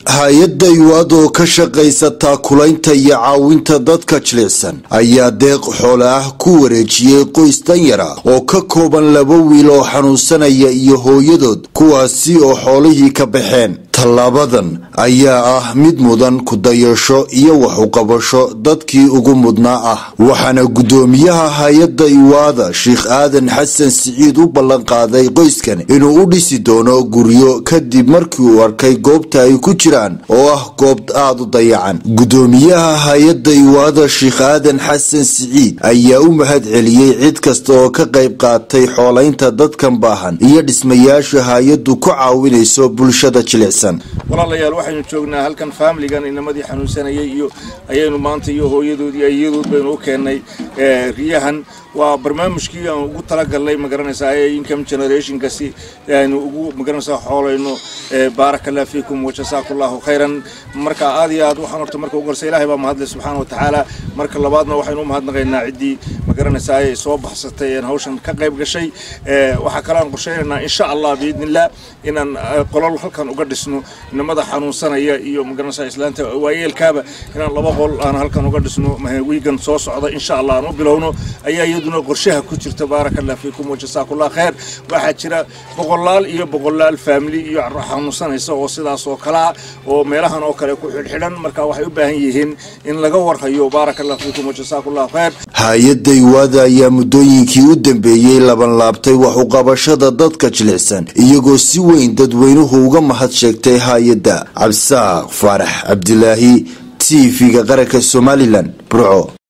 hay-adda iwaad oo ka shaqaysa taakulaynta iyo caawinta dadka jilicsan ayaa deeq xoole ah ku wareejiyey qoys danyara oo ka kooban laba wiil oo xanuunsanaya iyo hooyadood kuwaasi oo xoolihii ka baxeen tallaabadan ayaa ah mid mudan ku-dayasho iyo wax uqabasho dadkii ugu mudnaa ah waxaana guddoomiyaha hay-adda iwaada sheikh aadan xasan siciid u ballanqaaday qoyskan inuu u dhisi doono guryo kadib markii uu arkay goobta ay ku jiraan oo ah goob aada u dayacan guddoomiyaha hay-adda iwaada sheikh aadan xasan siciid ayaa u mahad celiyey cid kasta oo ka qayb qaatay xoolaynta dadkan baahan iyo dhismayaasha hay-addu ku caawinayso bulshada jilicsan walaalayaal waxaynu joognaa halkan faamiligan inamadii xanuunsanayay iyo ayaynu maanta iyo hooyadood iyo iyadood baynu u keennay riyahan waa barnaamijkii aan ugu talagalnay magaranaysaa income generationkasi aynu ugu magaranaysaa xoolayno baaraka allah fiikum wajasaaku allahu khayran marka aad iyo aad waxaan horta marka ugu horsa ilahay baa mahadlay subxaana wa tacaala marka labaadna waxaynu u mahadnaqaynaa ciddii magaranaysaa ay soo baxsatay een hawshan ka qayb gashay waxaa kale aan qorshaynaynaa insha allah biidnillah inaan qolol halkan uga dhisno inamada xanuunsanaya iyo magaranaysaa islaanta waayeelkaaba inaan laba qol aan halkan uga dhisno wiigan soo socda insha allah aan u bilowno ayaa iyaduna qorshaha ku jirta baaraka allah fiikum wajasaakullah khayr waxaa jira boqolaal iyo boqolaal faamili iyo xanuunsanaysa oo sidaas oo kalea oo meelahan oo kale ku xidhxidhan marka waxay u baahan yihiin in laga warhayo baaraka allah fiikum wajasaakullah khayr hay-adda iwaada ayaa muddooyinkii u dambeeyey laban laabtay wax uqabashada dadka jilicsan iyagoo si weyn dadweynuhu uga mahad sheegtay hay-adda cabdisaaq faarax cabdilaahi t v-ga qaranka somalilan burco